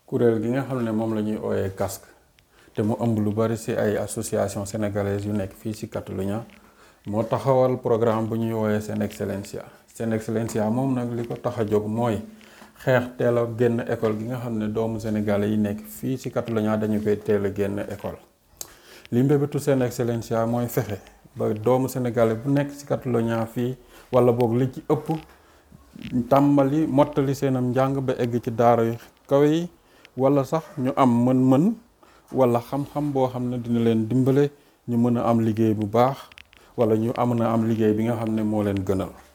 kuréel gi nga xam ne moom la ñuy ooyee casque te mu ëmb lu bari ci ay association sénégalaise yu nekk fii ci Catalunya moo taxawal programme bu ñuy wooyee Sen Excellencia Sen Excellencia moom nag li ko tax a jóg mooy xeex teel a génn école gi nga xam ne doomu sénégalais yi nekk fii ci Catalunya dañu koy teel a génn école li mbébétu Sen Excellencia mooy fexe ba doomu sénégalais bu nekk ci Catalunya fii wala boog li ci ëpp tàmbali mottali seenam njàng ba egg ci daara yu kawe yi wala sax ñu am mën-mën wala xam-xam boo xam ne dina leen dimbale ñu mën a am liggéey bu baax wala ñu am na am liggéey bi nga xam ne moo leen gënal